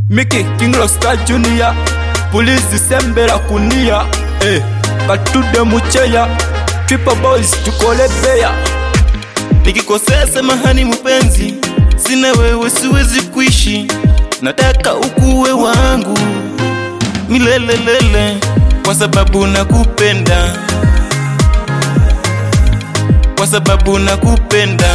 Mickey King Rockstar Junior Pulizi sembera kunia eh, Katude mucheya Triple Boys tukole beya Nikikosea samahani mpenzi, sina wewe siwezi kuishi, nataka ukuwe wangu milelelele, kwa sababu nakupenda, kwa sababu nakupenda.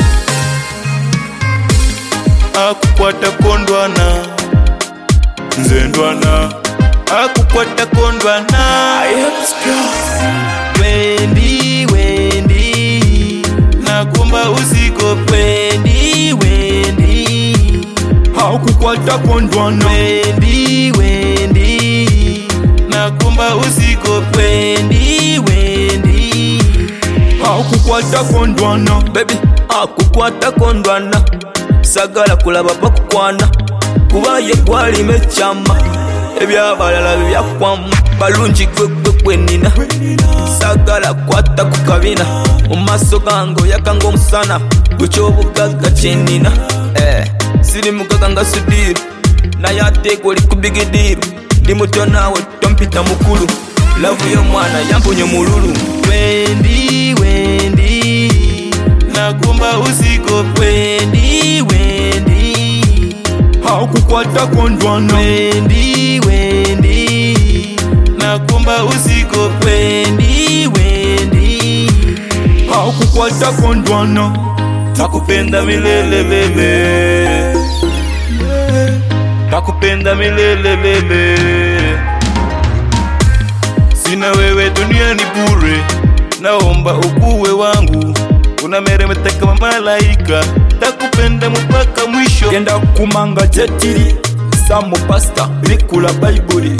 Akukwata kondwana nzendwana, akukwata kondwana Wendi, wendi, nakumba usiku wendi, wendi, Hakukwata kondwana wendi, wendi, nakumba usiku wendi, wendi. Hakukwata kondwana baby akukwata kondwana sagala kulaba bakukwana kuba ye gwalima ekyama ebyabalala byakwamu balungi gwegwe gwenina sagala kwata ku kabina mu maaso gange oyakanga omusana gwekyobugagga kyenina eh, siri mugaga nga sudiru naye ateeka oli ku bigidiru ndi muto naawe tompita mukulu lavu y'omwana yamponya omululu Wendi, wendi, nakumba usiku wendi, wendi, Hakukwata kondwana wendi, wendi, nakumba usiku wendi, wendi. Hakukwata kondwana Nakupenda milele bebe, nakupenda milele bebe. Sina wewe duniani bure, naomba ukuwe wangu, unameremeta kama malaika, takupenda mpaka mwisho. genda kumanga jetiri samu pasta bikula bayibuli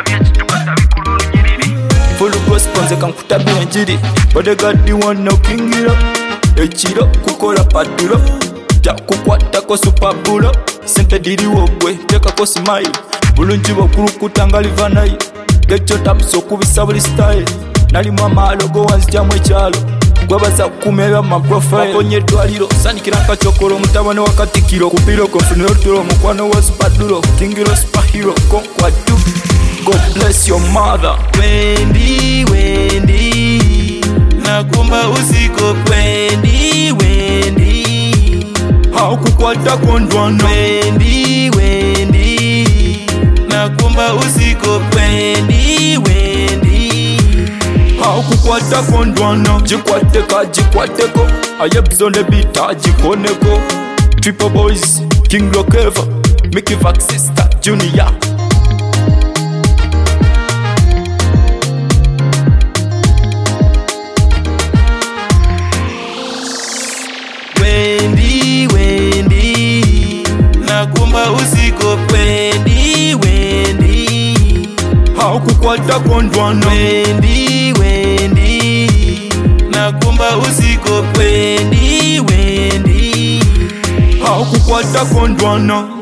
full gospel nze kankutabira enjiri bodegadi wonna okingira ekiro kukola padulo jakukwatako supabulo sente diriwo gwe tekako smile bulungi bwokulukuta nga livanayi gekyo tapusa okubisa buli style nalimu amaalo gowanzijyamu ekyalo gwebaza kukuma ebya mumaprofile aponye eddwaliro sanikira nkacokolo mutabane wa katikiro kupiro konfunira otulo omukwano wa supadulo kingiro superhero konkwatu god bless your mother Wendi, wendi, nakumba usiku wendi, wendi, hakukwata kondwana wendi, wendi, nakumba usiku wendi, wendi. hakukwata kondwana jikwateka jikwateko ayebzone bita jikoneko triple boys king lokeva mickey vax sister junior Wendi, wendi, nakumba usiku wendi, wendi, hakukwata kondwana wendi, wendi, nakumba usiku wendi, wendi. hakukwata kondwana